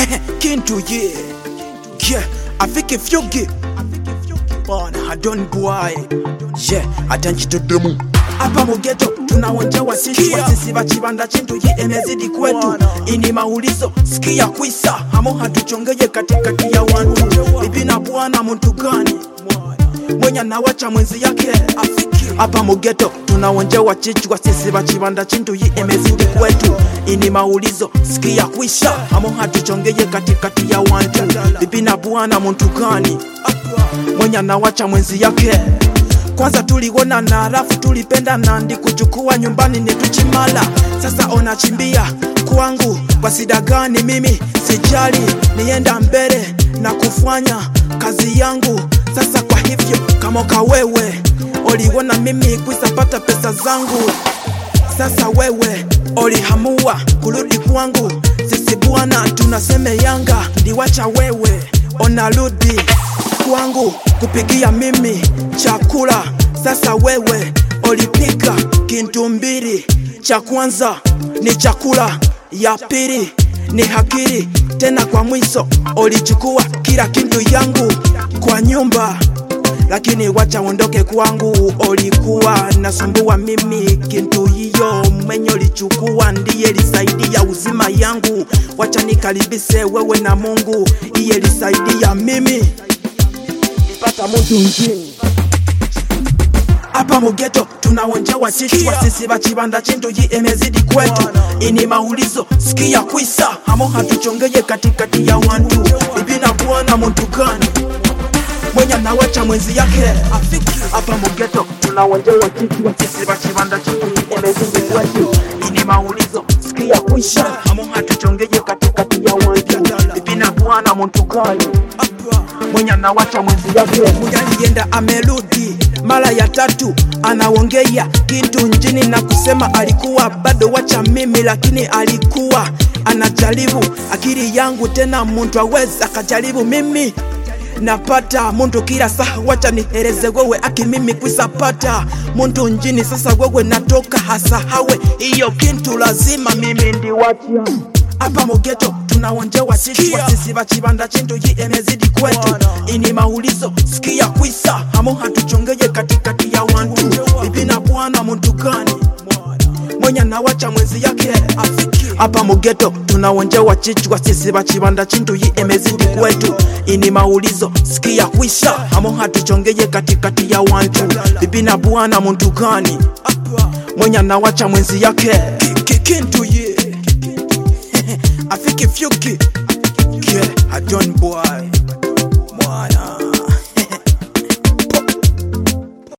kintu ye yeah afike fyugi bana hadon boy yeah atanchitodemu hapa mugeto tunaonjewa sisi wasisi vachivanda chintu yi emezidi kwetu ini maulizo sikia kwisa hamo hatuchongeye katikati ya wantu bibi na bwana muntu gani mwenye anawacha mwenzi yake hapa mugeto tunaonjewa chichwa sisi vachivanda chintu yi emezidi kwetu ini maulizo sikia kwisha hamo hatuchongeye katikati ya wantu bibi na bwana muntu gani mwenye anawacha mwenzi yake kwanza tuliona na alafu tulipenda nandi kuchukua nyumbani netuchimala sasa onachimbia kwangu kwa sida gani mimi sijali nienda mbele na kufanya kazi yangu sasa kwa hivyo kamoka wewe oliona mimi kwisapata pesa zangu sasa wewe olihamua kurudi kwangu sisi bwana tunaseme yanga ndiwacha wewe onarudi kwangu kupigia mimi chakula sasa wewe olipika kintu mbili cha kwanza ni chakula ya pili ni hakiri tena kwa mwiso olichukua kila kintu yangu kwa nyumba lakini wacha ondoke kwangu olikuwa nasumbua mimi kintu hiyo mwenye olichukua ndiye lisaidia uzima yangu wacha nikaribise wewe na mungu iye lisaidia mimi pata muntu njini hapa mugeto tunaonjewa chichwa sisi vachivanda chintu yi emezidi kwetu ini maulizo sikia kwisa hamo hatuchongeye katikati ya wantu bibi na bwana muntu gani mwenye anawacha mwenzi yake hapa mugeto tunaonjewa chichwa sisi vachivanda chintu yi emezidi kwetu ini maulizo sikia kwisha hamo hatuchongeye katikati ya wantu bibi na bwana muntu gani mwenye anawacha mwenzi yake mwenye alienda amerudi mara ya tatu anaongea kitu njini na kusema alikuwa bado wacha mimi lakini alikuwa anajaribu akili yangu tena muntu aweza akajaribu mimi napata muntu kila saa wacha nihereze wewe aki mimi kwisapata muntu njini sasa wewe natoka hasa hawe hiyo kintu lazima mimi ndiwacha hapa mugeto tunaonjewa chichwa sisi vachivanda chintu yi emezidi kwetu ini maulizo sikia kwisa hamo hatuchongeye katikati ya wantu bibi na bwana muntu gani mwenye anawacha mwenzi yake hapa mugeto tunaonjewa chichwa sisi vachivanda chintu yi emezidi kwetu ini maulizo sikia kwisha hamo hatuchongeye katikati ya wantu bibi na bwana muntu gani mwenye anawacha mwenzi yake kintu ye afike fyuki yeah, I don't boy